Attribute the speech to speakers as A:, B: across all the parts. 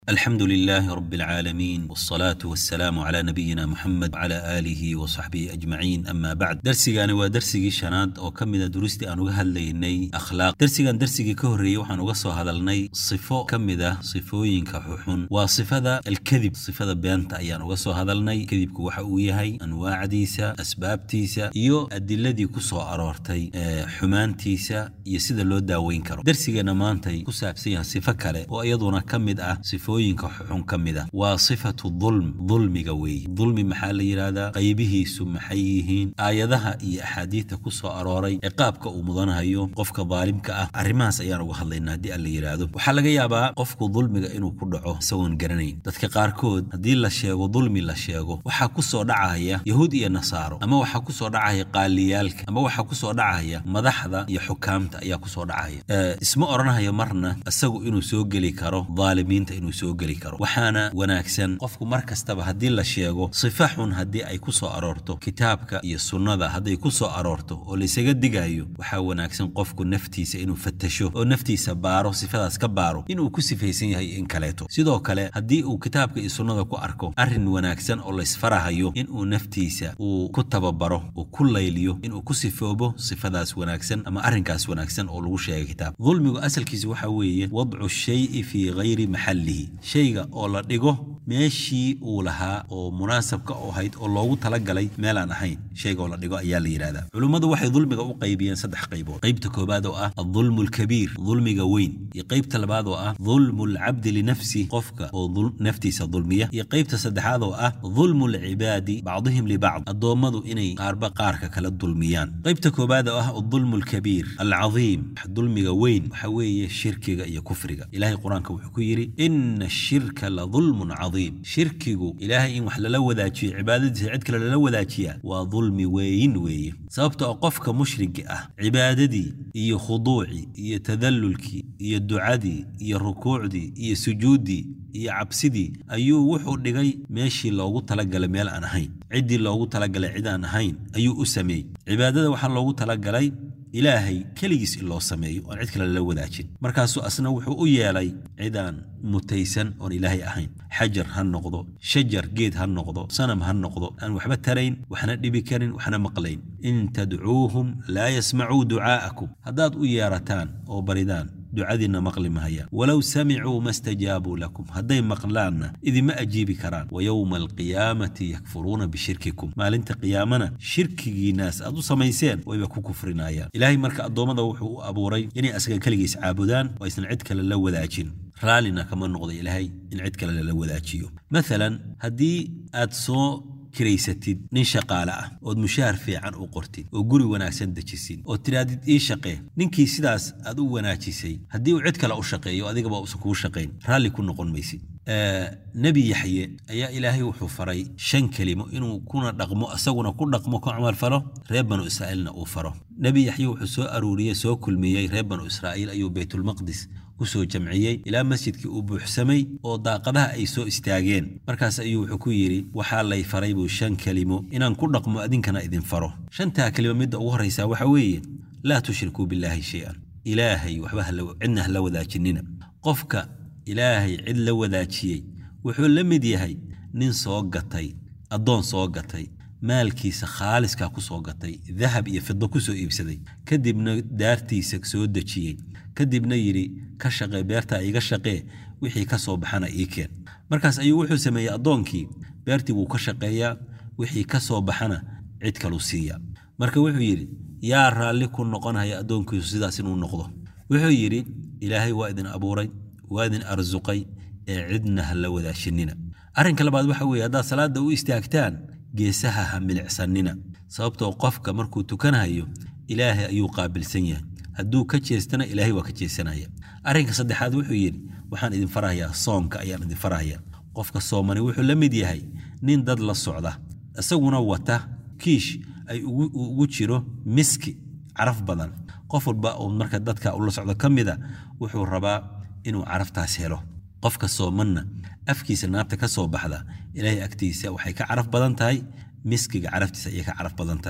A: alxamdu lilaahi rab اlcaalamiin wاsalaatu wasalaamu cla nabiyina muxamed wcla aalihi wasaxbihi ajmaciin ama bacd dersigani waa dersigii shanaad oo ka mida duristii aan uga hadlaynay akhlaaq dersigan dersigii ka horreeyey waxaan uga soo hadalnay sifo ka mid ah sifooyinka xuxun waa sifada alkadib sifada beenta ayaan uga soo hadalnay kadibku waxa uu yahay anwaacdiisa asbaabtiisa iyo adiladii ku soo aroortay xumaantiisa iyo sida loo daaweyn karo dersigeenna maantay ku saabsan yahay sifo kale oo iyaduna ka mid ah sifooyinka xuxun ka mid a waa sifatu dulm dulmiga weeye dulmi maxaa la yidhaahdaa qaybihiisu maxay yihiin aayadaha iyo axaadiidta ku soo arooray ciqaabka uu mudanahayo qofka daalimka ah arrimahaas ayaan uga hadlaynaa haddii aan la yidhaahdo waxaa laga yaabaa qofku dulmiga inuu ku dhaco isagoon garanayn dadka qaarkood haddii la sheego dulmi la sheego waxaa ku soo dhacaya yahuud iyo nasaaro ama waxaa ku soo dhacaya qaaliyaalka ama waxaa ku soo dhacaya madaxda iyo xukaamta ayaa ku soo dhacaya isma odhanahayo marna isagu inuu soo geli karo daalimiinta inuu soo geli karo waxaana wanaagsan qofku mar kastaba haddii la sheego sifa xun haddii ay ku soo aroorto kitaabka iyo sunnada hadday ku soo aroorto oo laysaga digayo waxaa wanaagsan qofku naftiisa inuu fatasho oo naftiisa baaro sifadaas ka baaro inuu ku sifaysan yahay in kaleeto sidoo kale haddii uu kitaabka iyo sunnada ku arko arrin wanaagsan oo laysfarahayo inuu naftiisa uu ku tababaro uu ku layliyo inuu ku sifoobo sifadaas wanaagsan ama arrinkaas wanaagsan oo lagu sheegay kitaab dulmigu asalkiisa waxaa weeye wadcu shayi fii hayri maxallihi shayga oo la dhigo meeshii uu lahaa oo munaasabka u ahayd oo loogu talagalay meelaan ahayn shayga oo la dhigo ayaa la yidhahdaa culummadu waxay dulmiga u qaybiyeen saddex qaybood qaybta koobaad oo ah adulmu alkabiir dulmiga weyn iyo qaybta labaad oo ah dulmu alcabdi linafsi qofka oo naftiisa dulmiya iyo qaybta saddexaad oo ah dulmu alcibaadi bacdihim libacd addoommadu inay qaarba qaarka kala dulmiyaan qaybta koobaad oo ah adulmu alkabiir alcadiim dulmiga weyn waxa weeye shirkiga iyo kufriga ilahay qur-aanka wuxuu ku yidhi ina ashirka la dulmun cadiim shirkigu ilaahay in wax lala wadaajiyo cibaadadiisa cid kale lala wadaajiyaa waa dulmi weyn weeye sababta oo qofka mushrigi ah cibaadadii iyo khuduucii iyo tadallulkii iyo ducadii iyo rukuucdii iyo sujuuddii iyo cabsidii ayuu wuxuu dhigay meeshii loogu talagalay meel aan ahayn ciddii loogu talagalay cid aan ahayn ayuu u sameeyey cibaadada waxaa loogu talagalay ilaahay keligiis in loo sameeyo oon cid kale lala wadaajin markaasuu asna wuxuu u yeelay cidaan mutaysan oon ilaahay ahayn xajar ha noqdo shajar geed ha noqdo sanam ha noqdo aan waxba tarayn waxna dhibi karin waxna maqlayn in tadcuuhum laa yasmacuu ducaa'akum haddaad u yeerataan oo baridaan ducadiinna maqli mahayaan walow samicuu ma stajaabuu lakum hadday maqlaanna idima ajiibi karaan wa yowma alqiyaamati yakfuruuna bishirkikum maalinta qiyaamana shirkigiinaas aad u samayseen wayba ku kufrinayaan ilaahay marka addoommada wuxuu u abuuray inay asaga keligiis caabudaan oo aysan cid kale la wadaajin raallina kama noqda ilaahay in cid kale lala wadaajiyo maalan haddii aad soo kiraysatid nin shaqaale ah ood mushaahar fiican u qortid oo guri wanaagsan dejisid oo tidhaahdid ii shaqee ninkii sidaas aad u wanaajisay haddii uu cid kale u shaqeeyo adigaba uusan kuu shaqayn raalli ku noqon maysid nebi yaxye ayaa ilaahay wuxuu faray shan kelimo inuu kuna dhaqmo isaguna ku dhaqmo ku camalfalo reer banu israa'iilna uu faro nebi yaxye wuxuu soo aruuriyey soo kulmiyey reer banu israa'iil ayuu baytulmaqdis kusoo jamciyey ilaa masjidkii uu buuxsamay oo daaqadaha ay soo istaageen markaas ayuu wuxuu ku yidhi waxaa lay faray buu shan kelimo inaan ku dhaqmo adinkana idin faro shantaa kelimo midda ugu horraysaa waxa weeye laa tushrikuu billaahi shay-an ilaahay waxba cidna hala wadaajinina qofka ilaahay cid la wadaajiyey wuxuu la mid yahay nin soo gatay addoon soo gatay maalkiisa khaaliskaa ku soo gatay dahab iyo fido ku soo iibsaday kadibna daartiisa soo dejiyey kadibna yidhi ka shaqee beertaa iiga shaqee wixii ka soo baxana ii keen markaas ayuu wuxuu sameeyey addoonkii beertii wuu ka shaqeeyaa wixii ka soo baxana cid kaluu siiya marka wuxuu yidhi yaa raalli ku noqonhaya addoonkiisu sidaas inuu noqdo wuxuu yidhi ilaahay waa idin abuuray waa idin arsuqay ee cidna ha la wadaashinina arrinka labaad waxa weeye haddaad salaadda u istaagtaan geesaha ha milicsanina sababtoo qofka markuu tukanhayo ilaahay ayuu qaabilsan yahay hadduu ka jeestana ilaahay waa ka jeesanaya arrinka saddexaad wuxuu yidhi waxaan idin farahayaa soonka ayaan idin farahayaa qofka soomani wuxuu la mid yahay nin dad la socda isaguna wata kiish ay ugu jiro miski caraf badan qof walba oo marka dadka ula socdo ka mida wuxuu rabaa inuu caraftaas helo qofka soomanna afkiisa naabta ka soo baxda ilaahay agtiisa waxay ka caraf badan tahay miskiga caraftiisa ayay ka caraf badan tahay arrinka afaraad oon idin afarhaya waxa weeyuu yidhi sadaqada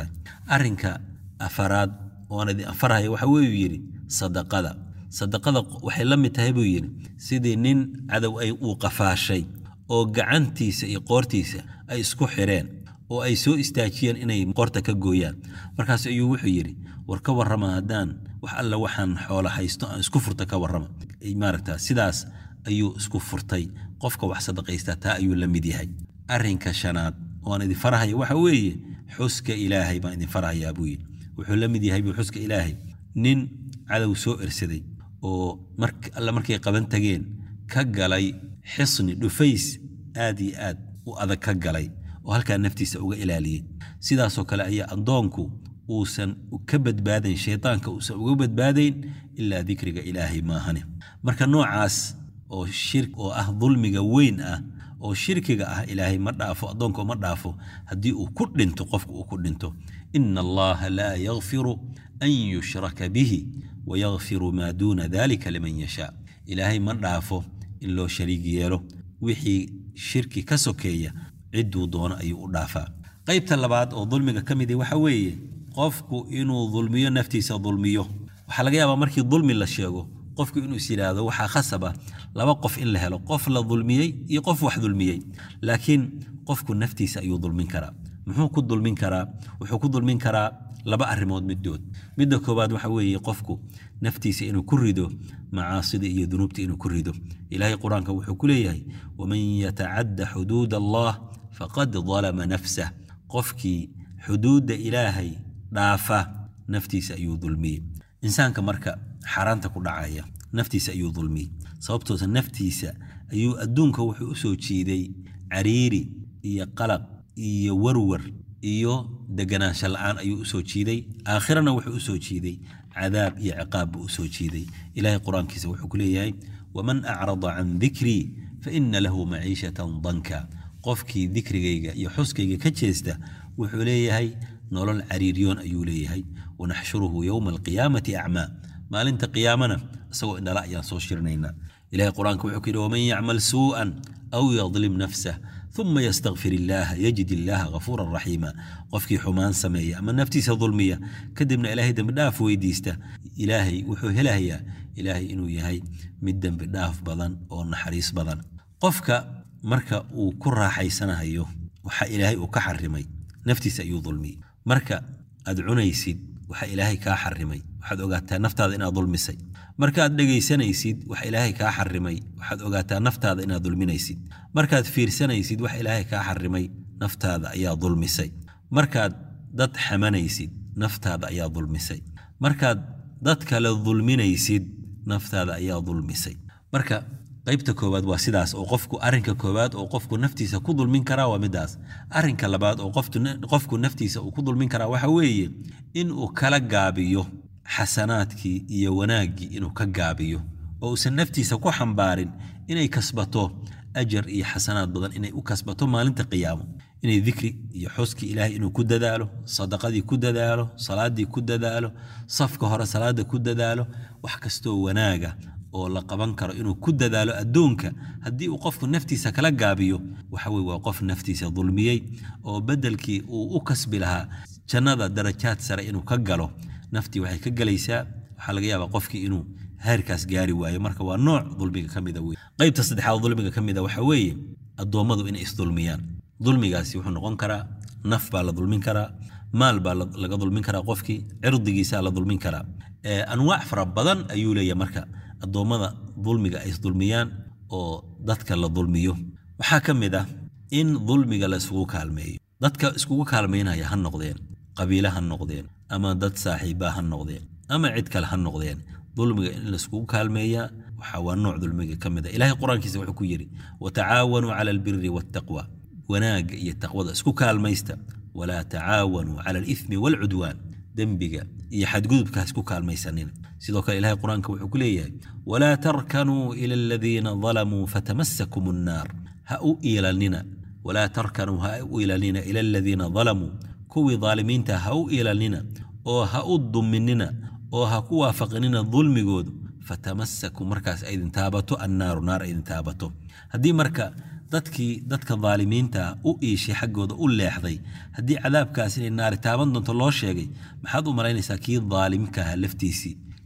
A: sadaqada waxay la mid tahay buu yidhi sidii nin cadow ay uu qafaashay oo gacantiisa iyo qoortiisa ay isku xireen oo ay soo istaajiyeen inay qoorta ka gooyaan markaas ayuu wuxuu yidhi war ka warrama haddaan wax alla waxaan xoola haysto aan isku furta ka warrama maaragta sidaas ayuu isku furtay qofka wax sadaqaystaa taa ayuu la mid yahay arrinka shanaad ooaan idin farahaya waxa weeye xuska ilaahay baan idin farahayaa buu yidhi wuxuu la mid yahay buu xuska ilaahay nin cadow soo ersaday oo alla markay qaban tageen ka galay xisni dhufays aad iyo aad u adag ka galay oo halkaa naftiisa uga ilaaliyey sidaasoo kale ayaa addoonku uusan ka badbaadayn shaydaanka uusan uga badbaadayn ilaa dikriga ilaahay maahane marka noocaas oo shir oo ah dulmiga weyn ah oo shirkiga ah ilaahay ma dhaafo addoonka ma dhaafo haddii uu ku dhinto qofka uu ku dhinto ina allaha laa yakfiru an yushraka bihi wayakfiru maa duuna dalika liman yashaa ilaahay ma dhaafo in loo shariig yeelo wixii shirki ka sokeeya cidduu doono ayuu u dhaafaa qaybta labaad oo dulmiga ka midi waxa weeye qofku inuu dulmiyo naftiisa dulmiyo waxaa laga yaabaa markii dulmi la sheego qofku inuu is yidhaahdo waxaa khasaba laba qof in la helo qof la dulmiyey iyo qof wax dulmiyey laakiin qofku naftiisa ayuu dulmin karaa muxuu ku dulmin karaa wuxuu ku dulmin karaa laba arrimood middood midda koowaad waxa weeye qofku naftiisa inuu ku rido macaasida iyo dunuubta inuu ku rido ilaahay qur-aanka wuxuu ku leeyahay waman yatacadda xuduud allah faqad dalama nafsah qofkii xuduudda ilaahay dhaafa naftiisa ayuu dulmiyey insaanka marka xaaraanta ku dhacaya naftiisa ayuu dulmiyey sababtoosa naftiisa ayuu adduunka wuxuu u soo jiiday cariiri iyo qalaq iyo warwar iyo deganaansho la'aan ayuu u soo jiiday aakhirana wuxuu u soo jiiday cadaab iyo ciqaab buu u soo jiiday ilaahay qur-aankiisa wuxuu ku leeyahay waman acrada can dikrii fa ina lahu maciishatan danka qofkii dikrigayga iyo xuskayga ka jeesta wuxuu leeyahay nolol cariiryoon ayuu leeyahay wanaxshuruhu yowma alqiyaamati acmaa maalinta qiyaamana isagoo indhala ayaan soo shirinaynaa ilahay qur-aanka wuxuu ku yidhi waman yacmal suu'an aw yadlim nafsah uma ystakfir illaaha yajid illaaha ghafuuran raxiima qofkii xumaan sameeya ama naftiisa dulmiya kadibna ilaahay dembi dhaaf weydiista ilaahay wuxuu helahayaa ilaahay inuu yahay mid dembi dhaaf badan oo naxariis badan qofka marka uu ku raaxaysanahayo waxa ilaahay uu ka xarimay naftiisa ayuu dulmiyey marka aad cunaysid waxa ilaahay kaa xarimay waxaad ogaataa naftaada inaad dulmisay markaad dhegaysanaysid wax ilaahay kaa xarimay waxaad ogaataa naftaada inaad dulminaysid markaad fiirsanaysid wax ilaahay kaa xarimay naftaada ayaa dulmisay markaad dad xamanaysid naftaada ayaa dulmisay markaad dad kale dulminaysid naftaada ayaa dulmisay marka qaybta koowaad waa sidaas oo qofku arrinka koowaad oo qofku naftiisa ku dulmin karaa waa midaas arrinka labaad oo qofku naftiisa uu ku dulmin karaa waxa weeye inuu kala gaabiyo xasanaadkii iyo wanaaggii inuu ka gaabiyo oo uusan naftiisa ku xambaarin inay kasbato ajar iyo xasanaad badan inay u kasbato maalinta qiyaamo inay dikri iyo xuskii ilaahay inuu ku dadaalo sadaqadii ku dadaalo salaadii ku dadaalo safka hore salaada ku dadaalo wax kastoo wanaaga oo la qaban karo inuu ku dadaalo adduunka haddii uu qofku naftiisa kala gaabiyo waxa weye waa qof naftiisa dulmiyey oo beddelkii uu u kasbi lahaa jannada darajaad sare inuu ka galo naftii waxay ka gelaysaa waxaa laga yaabaa qofkii inuu heerkaas gaari waayo marka waa nooc dulmiga ka mida wey qaybta saddexaad dulmiga ka mida waxa weeye addoommadu inay isdulmiyaan dulmigaasi wuxuu noqon karaa naf baa la dulmin karaa maal baa laga dulmin karaa qofkii cirdigiisaa la dulmin karaa anwaac fara badan ayuu leeyahay marka addoommada dulmiga ay isdulmiyaan oo dadka la dulmiyo waxaa ka mid ah in dulmiga la isugu kaalmeeyo dadka iskugu kaalmaynaya ha noqdeen qabiile ha noqdeen ama dad saaxiibbaa ha noqdeen ama cid kale ha noqdeen dulmiga in laiskugu kaalmeeyaa waxa waa nooc dulmiga ka mid a ilaahay qur-aankiisa wuxuu ku yidhi watacaawanuu cala albiri waataqwa wanaagga iyo taqwada isku kaalmaysta walaa tacaawanuu cala alithmi waalcudwaan dembiga iyo xadgudubka ha isku kaalmaysanina sidoo kale ilahay qur-aanka wuxuu ku leeyahay walaa tarkanuu ila aladiina dalamuu fatamasakum annaar ha u iilanina walaa tarkanuu ha u iilanina ila aladiina dalamuu kuwii daalimiinta ha u iilanina oo ha u duminina oo ha ku waafaqinina dulmigoodu fatamasakum markaas aydin taabato annaaru naar aydin taabato haddii marka dadkii dadka daalimiinta u iishay xaggooda u leexday haddii cadaabkaas inay naari taaban doonto loo sheegay maxaad u malaynaysaa kii daalimka ahaa laftiisii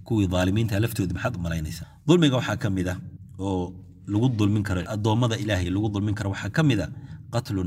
A: kuwii daalimiinta laftooda maxaad u malaynaysaa dulmiga waxaa ka mid ah oo lagu dulmin karo addoommada ilaahay lagu dulmin karo waxaa ka mid a qatlu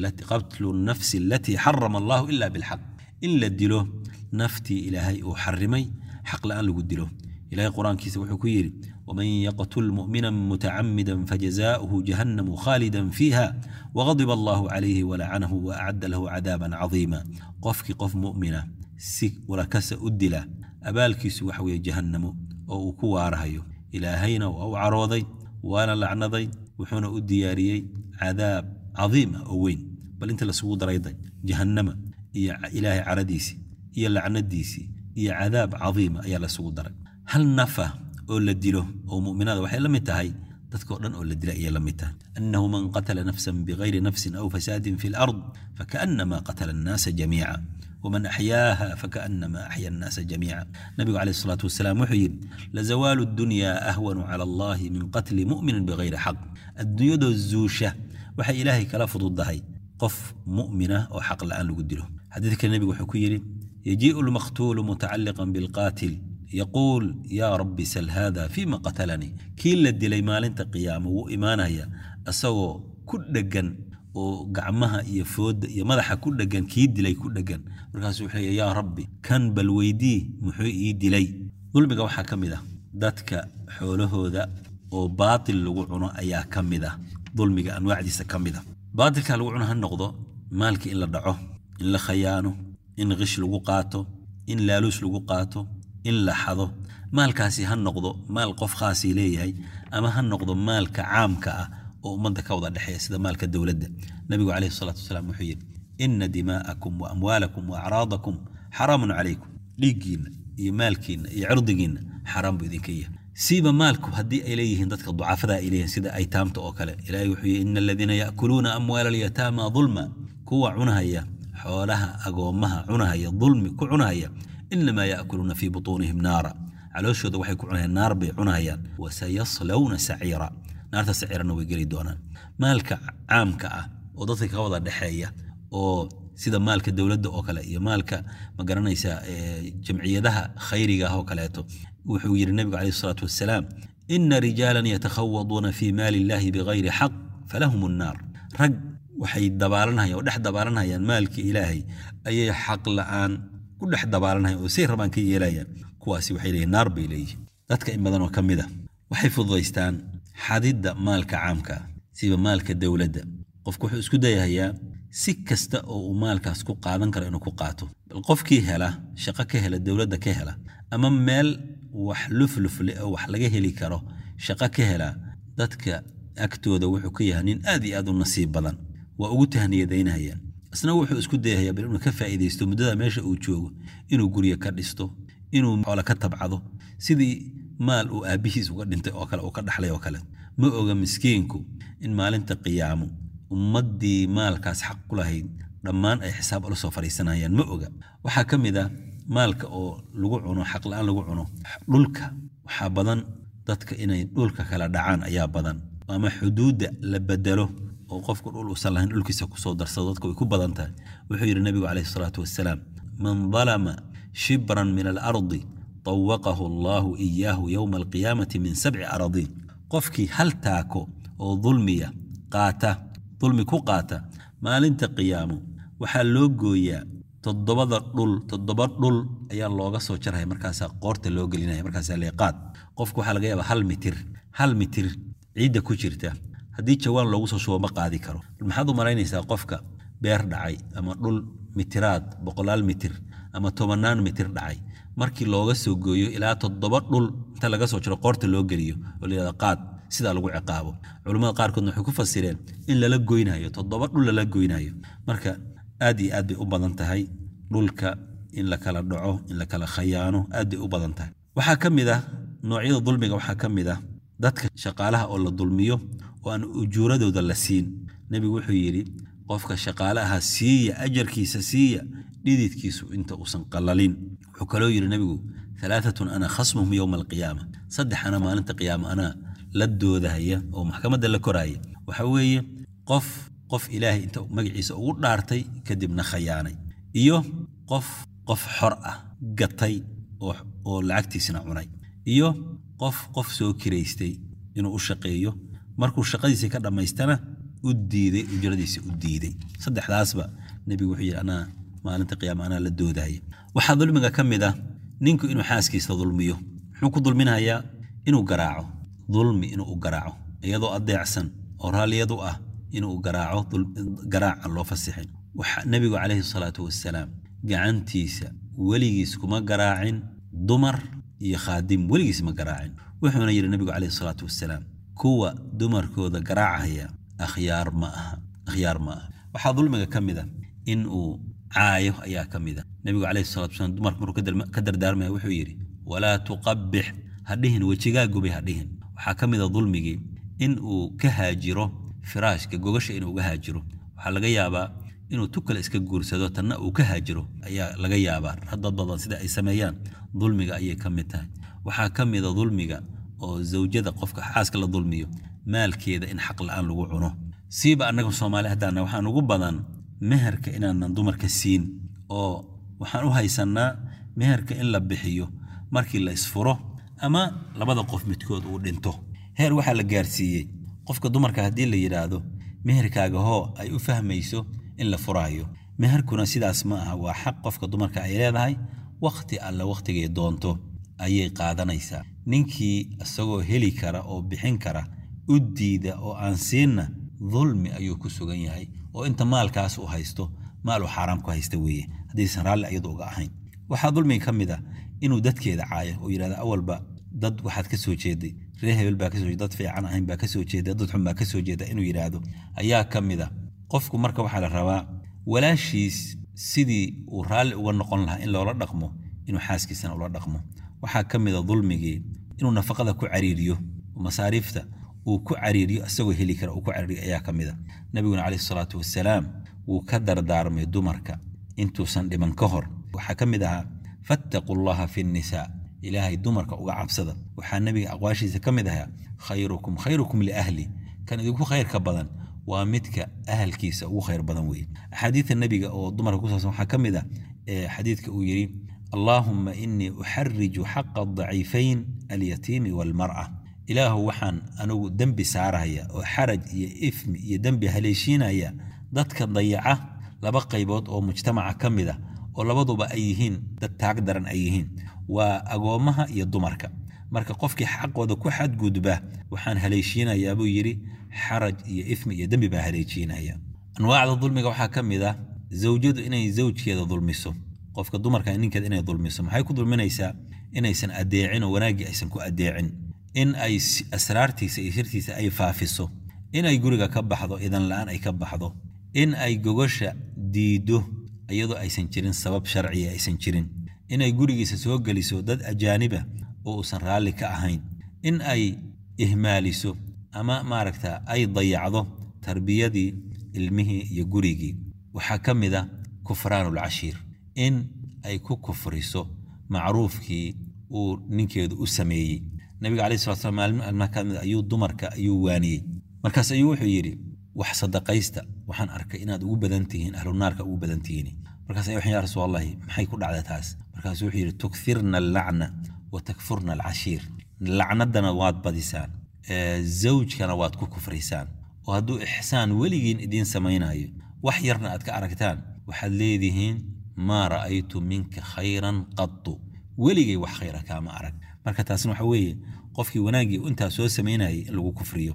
A: nafsi alatii xarama allahu ila bilxaq in la dilo naftii ilaahay uu xarimay xaq la'aan lagu dilo ilahay qur-aankiisa wuxuu ku yidhi waman yaqtul mu'mina mutacamida fajazaؤuhu jahannamu khaalida fiiha wagadiba allahu calayhi walacanahu waacadda lahu cadaaban cadiima qofkii qof mu'mina si walakasa u dila abaalkiisu waxa weeye jahannamo oo uu ku waarahayo ilaahayna waa u carooday waana lacnaday wuxuuna u diyaariyey cadaab cadiima oo weyn bal inta lasugu darayday jahannama iyo ilaahay caradiisii iyo lacnadiisii iyo cadaab cadiima ayaa lasugu daray hal nafa oo la dilo oo mu'minada waxay la mid tahay dadkao dhan oo la dila ayay la mid tahay annahu man qatala nafsan bigayri nafsin aw fasaadin fi lard fakaannama qatala annaasa jamiica ومن أحياها فكأنما أحيا الناس جميعا نبي عليه الصلاة والسلام وحي لزوال الدنيا أهون على الله من قتل مؤمن بغير حق الدنيا دو الزوشة وحي إلهي كلا فضل هي قف مؤمنة أو حق الآن لقدره حديثك النبي وحكيري يجيء المقتول متعلقا بالقاتل يقول يا رب سل هذا فيما قتلني كيل الدلي مال انت قيامه وإيمانه هي أسوى كل جن oo gacmaha iyo fooda iyo madaxa ku dhegan kii dilay ku dhegan markaasuu wuxuu leeya yaa rabbi kan bal weydii muxuu ii dilay dulmiga waxaa ka mid ah dadka xoolahooda oo baatil lagu cuno ayaa ka mid ah dulmiga anwaacdiisa ka mid ah baatilka lagu cuno ha noqdo maalka in la dhaco in la khayaano in qish lagu qaato in laaluus lagu qaato in la xado maalkaasi ha noqdo maal qof khaasii leeyahay ama ha noqdo maalka caamka ah oo ummadda ka wada dhexeeya sida maalka dowladda nabigu calayhi salaatu wasalaam wuxuu yidhi ina dimaa'akum wa amwaalakum wa acraadakum xaraamun calaykum dhiiggiinna iyo maalkiinna iyo cirdigiinna xaraam buu idinka yahay siiba maalku haddii ay leeyihiin dadka ducafada ay leeyihiin sida aytaamta oo kale ilaahay wuxuu yidhi ina aladiina ya'kuluuna amwaala alyataama dulma kuwa cunahaya xoolaha agoommaha cunahaya dulmi ku cunahaya inamaa ya'kuluuna fii butuunihim naara calooshooda waxay ku cunahayaan naar bay cunahayaan wasayaslawna saciira naarta sacirana way geli doonaan maalka caamka ah oo dadka ka wada dhexeeya oo sida maalka dowladda oo kale iyo maalka ma garanaysa jamciyadaha khayriga ah oo kaleeto wuxuu yidhi nabigu calayhi salaatu wassalaam ina rijaalan yatakhawaduuna fii maali illaahi bigayri xaq falahum annaar rag waxay dabaalanhayaan oo dhex dabaalanhayaan maalka ilaahay ayay xaq la'aan ku dhex dabaalanhayaan oo say rabaan ka yeelayaan kuwaasi waxay leeyihin naar bay leeyihin dadka in badan oo ka mid a waxay fududaystaan xadidda maalka caamka ah siba maalka dowladda qofku wuxuu isku dayahayaa si kasta oo uu maalkaas ku qaadan karo inuu ku qaato bal qofkii hela shaqo ka hela dowladda ka hela ama meel wax luflufle oo wax laga heli karo shaqo ka hela dadka agtooda wuxuu ka yahay nin aad iyo aad u nasiib badan waa ugu tahniyadaynayaan isna wuxuu isku dayahayaa bal inuu ka faa'iidaysto muddada meesha uu joogo inuu guryo ka dhisto inuu xoolo ka tabcado sidii maal uu aabbihiis uga dhintay oo kale uu ka dhaxlay oo kale ma oga miskiinku in maalinta qiyaamo ummaddii maalkaas xaq ku lahayd dhammaan ay xisaab ula soo fadhiisanayaan ma oga waxaa ka mid ah maalka oo lagu cuno xaq la'aan lagu cuno dhulka waxaa badan dadka inay dhulka kala dhacaan ayaa badan ama xuduudda la bedelo oo qofku dhul uusan lahayn dhulkiisa kusoo darsado dadka way ku badan tahay wuxuu yidhi nabigu calayhi salaatu wassalaam man dalama shibran min alardi طوقه الله إياه يوم القيامة من سبع أراضين قفكي هل تاكو أو ظلمية قاتا ظلمي كو قاتا ما لنت قيامه waxaa loo gooyaa toddobada dhul toddoba dhul ayaa looga soo jaraya markaasaa qoorta loo gelinaya markaasaa leeqaad qofku waxaa laga yaabaa hal mitir hal mitir ciidda ku jirta haddii jawaan loogu soo shubo ma qaadi karo maxaad u malaynaysaa qofka beer dhacay ama dhul mitiraad boqolaal mitir ama tobannaan mitir dhacay markii looga soo gooyo ilaa toddoba dhul inta laga soo jiro qoorta loo geliyo oo layihahdo qaad sidaa lagu ciqaabo culummada qaarkoodna waxay ku fasireen in lala goynayo toddoba dhul lala goynayo marka aad iyo aad bay u badan tahay dhulka in la kala dhaco in la kala khayaano aad bay u badan tahay waxaa ka mid ah noocyada dulmiga waxaa ka mid ah dadka shaqaalaha oo la dulmiyo oo aan ujuuradooda la siin nebigu wuxuu yidhi qofka shaqaalaha siiya ajarkiisa siiya dhididkiisu inta uusan qalalin wuxuu kaloo yidhi nebigu alaaatun ana khasmuhum yowma alqiyaama saddex ana maalinta qiyaama anaa la doodahaya oo maxkamadda la koraaya waxa weeye qof qof ilaahay inta magaciisa ugu dhaartay kadibna khayaanay iyo qof qof xor ah gatay oo lacagtiisna cunay iyo qof qof soo kiraystay inuu u shaqeeyo markuu shaqadiisii ka dhammaystana u diiday ujradiisa u diiday saddexdaasba nebigu wuxuu yidhi anaa maalinta qiyaama anaa la doodaya waxaa dulmiga ka mid ah ninku inuu xaaskiisa dulmiyo muxuu ku dulminayaa inuu garaaco dulmi inuu u garaaco iyadoo adeecsan oo raalliyadu ah inuu garaaco garaaca loo fasixin waxa nebigu calayhi salaatu wasalaam gacantiisa weligiis kuma garaacin dumar iyo khaadim weligiis ma garaacin wuxuuna yidhi nebigu calayhi salaatu wasalaam kuwa dumarkooda garaacaya akhyaar ma aha akhyaar ma aha waxaa dulmiga ka mid a in uu caayo ayaa ka mid a nebigu calayhi salatu wasalaam dumarka markuu ka dardaarmaya wuxuu yidhi walaa tuqabbix ha dhihin wejigaa gubay ha dhihin waxaa ka mid a dulmigii in uu ka haajiro firaashka gogasha inuu uga haajiro waxaa laga yaabaa inuu tu kale iska guursado tanna uu ka haajiro ayaa laga yaabaa dad badan sida ay sameeyaan dulmiga ayay ka mid tahay waxaa ka mida dulmiga oo zawjada qofka xaaska la dulmiyo maalkeeda in xaq la-aan lagu cuno siiba annaga soomaali haddaana waxaan ugu badan meherka inaanan dumarka siin oo waxaan u haysannaa meherka in la bixiyo markii la isfuro ama labada qof midkood uu dhinto heer waxaa la gaarsiiyey qofka dumarka haddii la yidhaahdo meherkaaga hoo ay u fahmayso in la furaayo meherkuna sidaas ma aha waa xaq qofka dumarka ay leedahay wakhti alle wakhtigay doonto ayay qaadanaysaa ninkii isagoo heli kara oo bixin kara u diida oo aan siinna dulmi ayuu ku sugan yahay oo inta maalkaas uu haysto maal uu xaaraam ku haysta weeye haddaysan raalli ayadu uga ahayn waxaa dulmiga ka mid ah inuu dadkeeda caayo oo yidhahda awalba dad waxaad ka soo jeeday reer hebel baa kasoo dad fiican ahayn baa kasoo jeeda dad xun baa kasoo jeeda inuu yidhaahdo ayaa ka mid a qofku marka waxaa la rabaa walaashiis sidii uu raalli uga noqon lahaa in loola dhaqmo inuu xaaskiisana ula dhaqmo waxaa ka mid a dulmigii inuu nafaqada ku cariiriyo masaariifta uu ku cariiriyo isagoo heli kara uu ku cariiriyo ayaa ka mid a nabiguna caleyhi salaatu wasalaam wuu ka dardaarmay dumarka intuusan dhiman ka hor waxaa ka mid ahaa fattaquu llaha fi nnisaa ilaahay dumarka uga cabsada waxaa nebiga aqwaashiisa ka mid ahaa khayrukum khayrukum liahli kan idinku khayrka badan waa midka ahalkiisa ugu khayr badan weeye axaadiida nebiga oo dumarka ku saabsan waxaa ka mid ah xadiidka uu yidhi allaahumma inii uxariju xaqa daciifayn alyatiimi waalmar'a ilaahu waxaan anigu dembi saaraya oo xaraj iyo ifmi iyo dembi haleeshiinaya dadka dayaca laba qaybood oo mujtamaca ka mid a oo labaduba ay yihiin dad taag daran ay yihiin waa agoommaha iyo dumarka marka qofkii xaqooda ku xadgudba waxaan haleeshiinayaa buu yidhi xaraj iyo ifmi iyo dembi baa haleeshiinaya anwaacda dulmiga waxaa ka mid ah zawjadu inay zawjkeeda dulmiso qofka dumarka ninkeeda inay dulmiso maxay ku dulminaysaa inaysan adeecin oo wanaaggii aysan ku adeecin in ay asraartiisa iyo sirtiisa ay faafiso in ay guriga ka baxdo idan la-aan ay ka baxdo in ay gogosha diiddo iyadoo aysan jirin sabab sharciya aysan jirin inay gurigiisa soo geliso dad ajaaniba oo uusan raalli ka ahayn in ay ihmaaliso ama maaragta ay dayacdo tarbiyadii ilmihii iyo gurigii waxaa ka mid a kufraanulcashiir in ay ku kufriso macruufkii uu ninkeedu u sameeyey nabiga caleyhi salatu slam maalin maalmaha ka mid ayuu dumarka ayuu waaniyey markaas ayuu wuxuu yidhi wax sadaqaysta waxaan arkay inaad ugu badan tihiin ahlunaarka ugu badan tihiin markaas ay waxaan yaa rasuulallahi maxay ku dhacda taas markaasuu wuxuu yidhi tukfirna allacna wa takfurna alcashiir lacnadana waad badisaan zawjkana waad ku kufraysaan oo hadduu ixsaan weligiin idiin samaynayo wax yarna aad ka aragtaan waxaad leedihiin maa ra'aytu minka khayran qatu weligay wax khayra kaama arag marka taasna waxa weeye qofkii wanaaggii intaa soo samaynayay in lagu kufriyo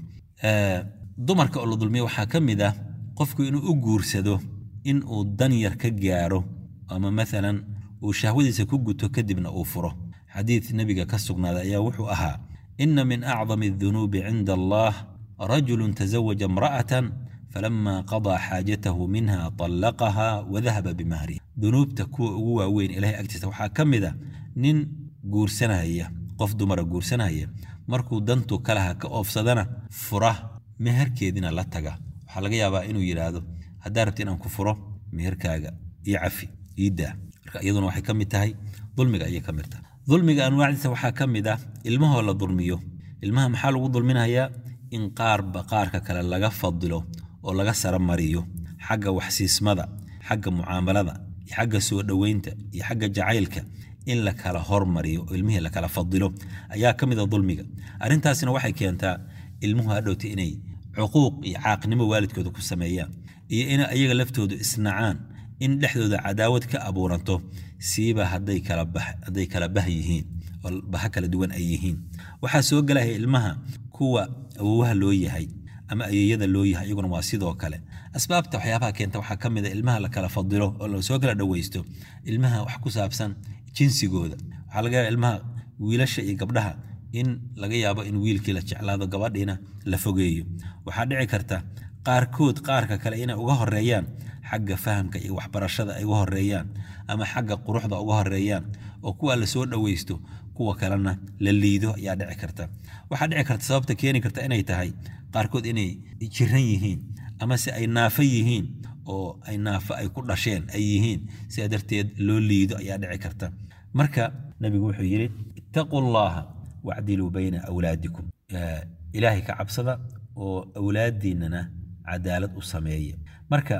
A: dumarka oo la dulmiyo waxaa ka mid ah qofku inuu u guursado in uu dan yar ka gaaro ama maalan uu shahwadiisa ku guto kadibna uu furo xadiid nebiga ka sugnaaday ayaa wuxuu ahaa ina min acdami adunuubi cinda allah rajulu tazawaja imra'atan falama qadaa xaajatahu minha طallaqaha wadahaba bimahriha dunuubta kuwa ugu waaweyn ilahay agtiisa waxaa ka mid a nin guursanaya qof dumara guursanaya markuu dantu kalaha ka oofsadana fura meherkeedina la taga waxaa laga yaabaa inuu yidhaahdo haddaa rabti inaan ku furo meherkaaga io cafi ii daa marka iyaduna waxay ka mid tahay dulmiga ayay ka mid tahay dulmiga anwaacdiisa waxaa ka mid ah ilmahoo la dulmiyo ilmaha maxaa lagu dulminayaa in qaarba qaarka kale laga fadilo oo laga saramariyo xagga waxsiismada xagga mucaamalada iyo xagga soo dhoweynta iyo xagga jacaylka in la kala hormariyo oo ilmihii la kala fadilo ayaa ka mid a dulmiga arrintaasina waxay keentaa ilmuhu hadhowta inay cuquuq iyo caaqnimo waalidkooda ku sameeyaan iyo in ayaga laftoodu isnacaan in dhexdooda cadaawad ka abuuranto siiba hadday kala bah yihiin oo baha kala duwan ay yihiin waxaa soo gelaya ilmaha kuwa awowaha loo yahay ama ayeeyada loo yahay iyaguna waa sidoo kale asbaabta waxyaabaha keenta waxaa ka mid a ilmaha la kala fadilo oo lasoo kala dhoweysto ilmaha wax ku saabsan jinsigooda waxaa laga yaaba ilmaha wiilasha iyo gabdhaha in laga yaabo in wiilkii la jeclaado gabadhiina la fogeeyo waxaa dhici karta qaarkood qaarka kale inay uga horeeyaan xagga fahamka iyo waxbarashada ay uga horeeyaan ama xagga quruxda uga horeeyaan oo kuwa la soo dhoweysto kuwa kalena la liido ayaa dhici karta waxaa dhici karta sababta keeni karta inay tahay qaarkood inay jiran yihiin ama se ay naafo yihiin oo ay naafo ay ku dhasheen ay yihiin sidaa darteed loo liido ayaa dhici karta marka nabigu wuxuu yidhi ittaquu llaha wacdiluu bayna awlaadikum ilaahay ka cabsada oo awlaadiinnana cadaalad u sameeya marka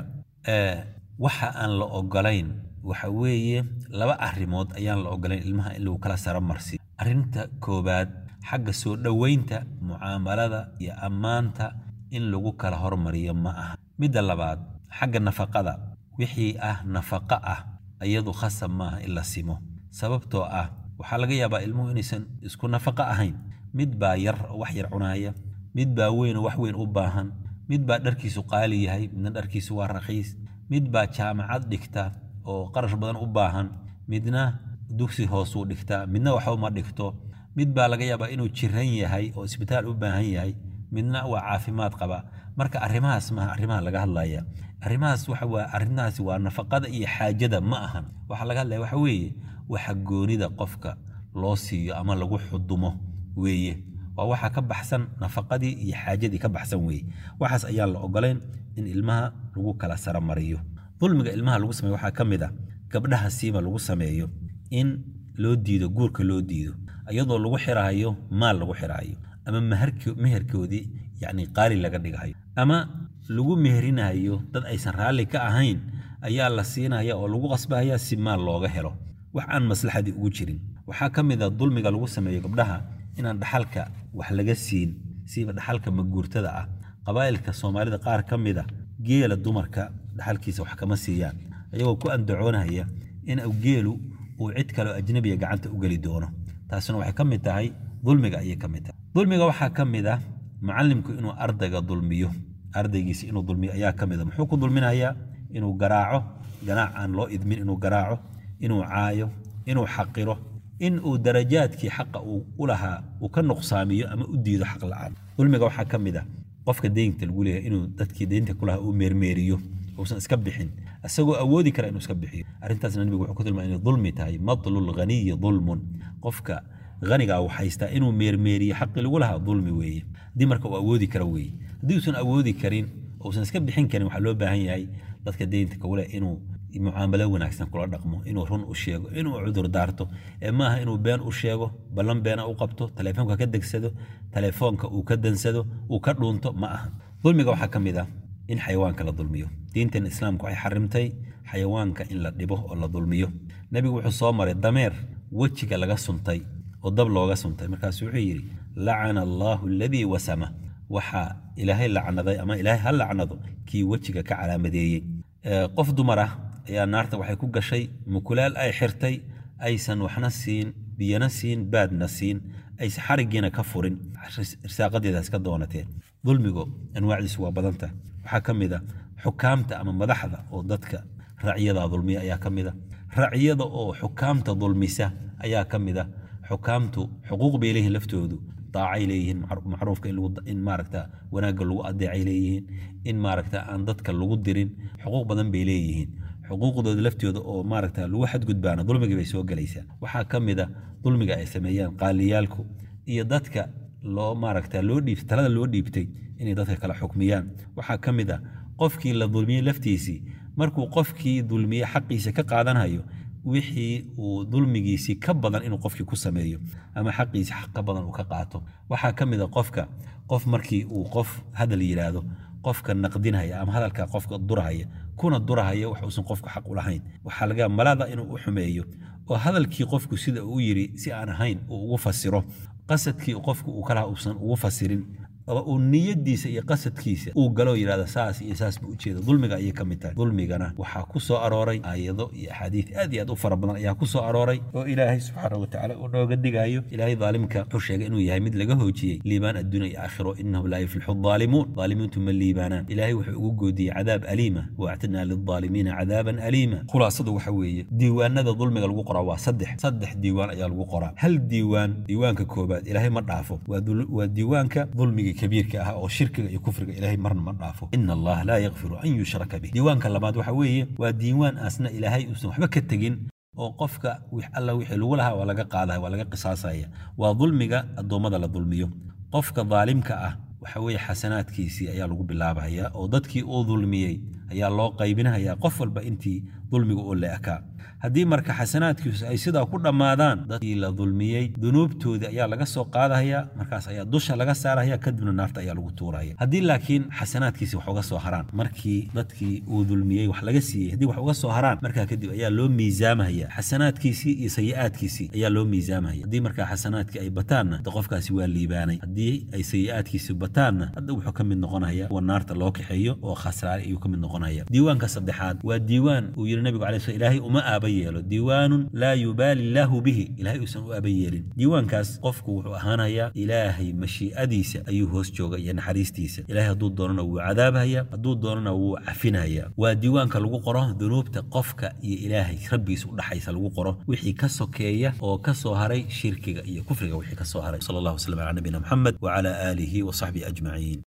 A: waxa aan la ogolayn waxa weeye laba arrimood ayaan la ogolayn ilmaha in lagu kala saro marsiyo arrinta koowaad xagga soo dhoweynta mucaamalada iyo ammaanta in lagu kala hormariyo ma aha midda labaad xagga nafaqada wixii ah nafaqo ah iyadu khasab maaha in la simo sababtoo ah waxaa laga yaabaa ilmuhu inaysan isku nafaqo ahayn mid baa yar oo wax yar cunaaya mid baa weyn oo wax weyn u baahan mid baa dharkiisu qaali yahay midna dharkiisu waa raqiis mid baa jaamacad dhigta oo qarash badan u baahan midna dugsi hoosuu dhigtaa midna waxba ma dhigto mid baa laga yaabaa inuu jiran yahay oo isbitaal u baahan yahay midna waa caafimaad qaba marka arrimahaas maaha arrimaha laga hadlaya arrimahaas waxa waa arrintaasi waa nafaqada iyo xaajada ma ahan waxaa laga hadlaya waxa weeye waxa goonida qofka loo siiyo ama lagu xudumo weeye waa waxa ka baxsan nafaqadii iyo xaajadii ka baxsan weeye waxaas ayaan la ogolayn in ilmaha lagu kala saro mariyo dulmiga ilmaha lagu sameeyo waxaa ka mid a gabdhaha siiba lagu sameeyo in loo diido guurka loo diido iyadoo lagu xiraayo maal lagu xiraayo ama meherkoodii yacni qaali laga dhigayo ama lagu meherinayo dad aysan raalli ka ahayn ayaa la siinaya oo lagu qasbahaya si maal looga helo wax aan maslaxadii ugu jirin waxaa ka mid a dulmiga lagu sameeyo gabdhaha inaan dhaxalka wax laga siin siiba dhaxalka maguurtada ah qabaa'ilka soomaalida qaar ka mid a geela dumarka dhaxalkiisa wax kama siiyaan ayagoo ku andacoonaya in geelu uu cid kaleo ajnabiga gacanta u geli doono taasina waxay ka mid tahay dulmiga ayay ka mid tahay dulmiga waxaa ka mid ah macallimku inuu ardayga dulmiyo ardaygiisa inuu dulmiyo ayaa ka mid a muxuu ku dulminayaa inuu garaaco ganaac aan loo idmin inuu garaaco inuu caayo inuu xaqiro in uu darajaadkii xaqa uu u lahaa uu ka nuqsaamiyo ama u diido xaq la'aan dulmiga waxaa ka mid ah qofka deynta lagu leeyahay inuu dadkii deynta ku lahaa uu meermeeriyo uusan iska bixin isagoo awoodi kara inuu iska bixiyo arrintaasna nabigu wuxuu ku tilmaamay inay dulmi tahay matlul ghaniyi dulmun qofka hanigaa uu haystaa inuu meermeeriyo xaqii lagu lahaa dulmi weeye haddii marka uu awoodi kara weeye haddii uusan awoodi karin uusan iska bixin karin waxaa loo baahan yahay dadka deynta kugule inuu mucaamalo wanaagsan kula dhaqmo inuu run u sheego inuu cudur daarto ee maaha inuu been u sheego ballan beena u qabto telefoonka ka degsado telefoonka uu ka dansado uu ka dhuunto ma aha dulmiga waxaa ka mid ah in xayawaanka la dulmiyo diintan islaamku waxay xarimtay xayawaanka in la dhibo oo la dulmiyo nebigu wuxuu soo maray dameer wejiga laga suntay oo dab looga suntay markaasu wuxuu yidhi lacana allaahu aladii wasama waxaa ilaahay lacnaday ama ilaahay ha lacnado kii wejiga ka calaamadeeyey qof dumar ah ayaa naarta waxay ku gashay mukulaal ay xirtay aysan waxna siin biyana siin baadna siin aysan xarigiina ka furin irsaaqadeeda iska doonateen dulmigu anwaacdiisu waa badanta waxaa ka mid a xukaamta ama madaxda oo dadka racyada dulmiya ayaa ka mid a racyada oo xukaamta dulmisa ayaa ka mid a xukaamtu xuquuq bay leeyihiin laftoodu daacay leeyihiin macruufka in maaragta wanaagga lagu adeecay leeyihiin in maaragta aan dadka lagu dirin xuquuq badan bay leeyihiin xuquuqdooda laftooda oo maaragta lagu xadgudbaana dulmigii bay soo gelaysaa waxaa ka mid a dulmiga ay sameeyaan qaaliyaalku iyo dadka loo maaragta loo dhiib talada loo dhiibtay inay dadka kala xukmiyaan waxaa ka mid a qofkii la dulmiyey laftiisii markuu qofkii dulmiye xaqiisa ka qaadanayo wixii uu dulmigiisii ka badan inuu qofkii ku sameeyo ama xaqiisi xaq ka badan uu ka qaato waxaa ka mid a qofka qof markii uu qof hadal yidhaahdo qofka naqdinhaya ama hadalka qofka durhaya kuna durahaya wax uusan qofku xaq u lahayn waxaa laga malada inuu u xumeeyo oo hadalkii qofku sida uu yidhi si aan ahayn uu ugu fasiro qasadkii qofku uu kalaha uusan ugu fasirin oo uu niyadiisa iyo qasadkiisa uu galo yidhahda saas iyo saas buu ujeeda dulmiga ayay ka mid tahay dulmigana waxaa ku soo arooray aayado iyo axaadiid aad iyo aad u fara badan ayaa ku soo arooray oo ilaahay subxaana watacaala uu nooga digayo ilaahay daalimka wuxuu sheegay inuu yahay mid laga hoojiyey liibaan adduunya iyo aakhiro inahu laa yuflixu daalimuun daalimiintu ma liibaanaan ilaahay wuxuu ugu goodiyey cadaab aliima waactadnaa lildaalimiina cadaaban aliima khulaasadu waxa weeye diiwaanada dulmiga lagu qoraa waa saddex saddex diiwaan ayaa lagu qoraa hal diiwaan diiwaanka koobaad ilaahay ma dhaafo waa diiwaanka dulmiga kabiirka ah oo shirkiga iyo kufriga ilaahay marna ma dhaafo ina allaha laa yakfiru an yushraka bih diiwaanka labaad waxa weeye waa diiwaan aasna ilaahay uusan waxba ka tegin oo qofka alla wixii lagu lahaa waa laga qaadaya waa laga qisaasaya waa dulmiga addoommada la dulmiyo qofka daalimka ah waxa weeye xasanaadkiisii ayaa lagu bilaabaya oo dadkii uu dulmiyey ayaa loo qaybinaya qof walba intii dulmiga uu leekaa haddii marka xasanaadkiisu ay sidaa ku dhammaadaan dadkii la dulmiyey dunuubtoodii ayaa laga soo qaadahaya markaas ayaa dusha laga saaraya kadibna naarta ayaa lagu tuuraya haddii laakiin xasanaadkiisi wax uga soo haraan markii dadkii uu dulmiyey wax laga siiyey haddii wax uga soo haraan markaa kadib ayaa loo miisaamaya xasanaadkiisii iyo sayi'aadkiisii ayaa loo miisaamaya haddii markaa xasanaadkii ay bataanna de qofkaasi waa liibaanay haddii ay sayi'aadkiisi bataanna hadda wuxuu ka mid noqonaya kuwa naarta loo kaxeeyo oo khasraare ayuu ka mid noqonaya diiwaanka saddexaad waa diiwaan uu yidhi nabigu alay sl ilaahay uma aaba yeelo diiwaanun laa yubaali illaahu bihi ilaahay uusan u aba yeelin diiwaankaas qofku wuxuu ahaanayaa ilaahay mashii'adiisa ayuu hoos jooga iyo naxariistiisa ilaahay hadduu doonana wuu cadaabhaya hadduu doonana wuu cafinaya waa diiwaanka lagu qoro dunuubta qofka iyo ilaahay rabbigiisa udhaxaysa lagu qoro wixii ka sokeeya oo ka soo haray shirkiga iyo kufriga wixii ka soo haray sal allah waslm calaa nabiyina muxamed wacala aalihi wasaxbihi ajmaciin